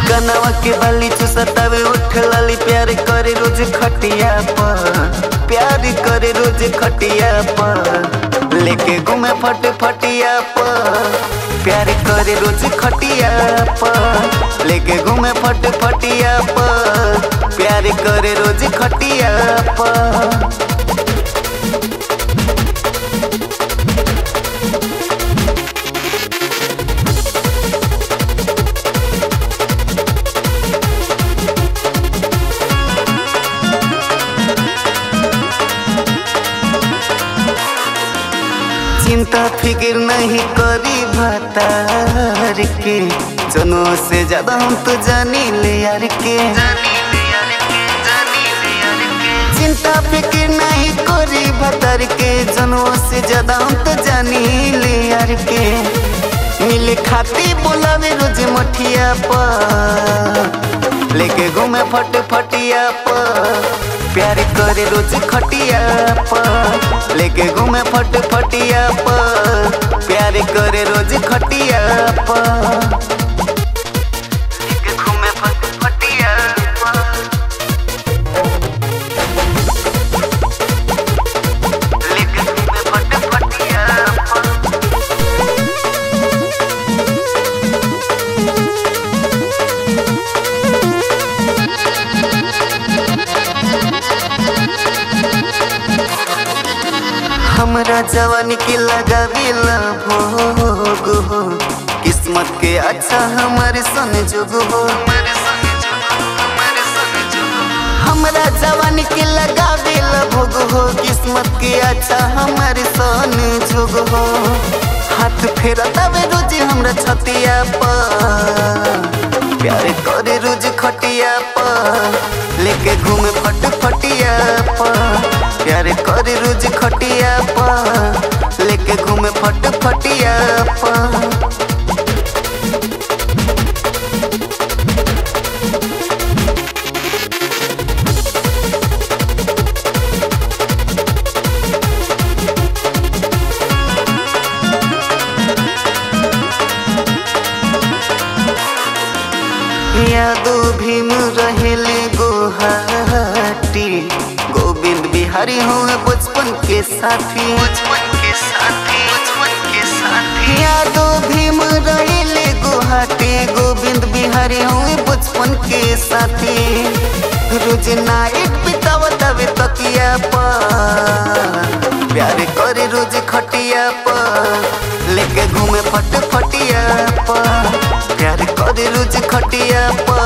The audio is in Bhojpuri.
कनवा के बाली चुसतावे उठ लाली प्यार करे रोज खटिया पर प्यार करे रोज खटिया पर लेके घूमे फट फटिया पर प्यार करे रोज खटिया पर लेके घूमे फट फटिया पर प्यार करे रोज खटिया पर चिंता फिक्र नहीं करी भतार के जनो से ज्यादा हम तो जानी ले यार के चिंता फिक्र नहीं करी भतार के जनो से ज्यादा हम तो जानी ले यार के मिले खाती बोलावे रोज मठिया पर लेके घूमे फट फटिया पर प्यार करे रोज खटिया पर लेके घूमे फट फटिया पर प्यार करे रोज खटिया पर लेके घूमे फट फटिया पर लेके घूमे फट फटिया पर हमरा जवानी के लगावेला भोग हो किस्मत के अच्छा हमारे सन जोग हो हमरा जवानी के लगावेला भोग हो किस्मत के अच्छा हमारे सन जोग हो हाथ फेरतावे रोज हमरा छतिया पर प्यार करे रोज खटिया पर लेके घूमे फट फटिया पर प्यार करे रोज खटिया पर लेके घूमे फट फटिया पर यादो भीम रहेले गोहाटी गोविंद बिहारी हुए बचपन के साथी बचपन के साथी बचपन के साथी यादो भीम रहेले गुवाहाटी गोविंद बिहारी हुए बचपन के साथी रोज नाइट बितावतावे तकिया पर प्यार करे रोज खटिया पर लेके घूमे फट फटिया पर प्यार करे रोज खटिया पर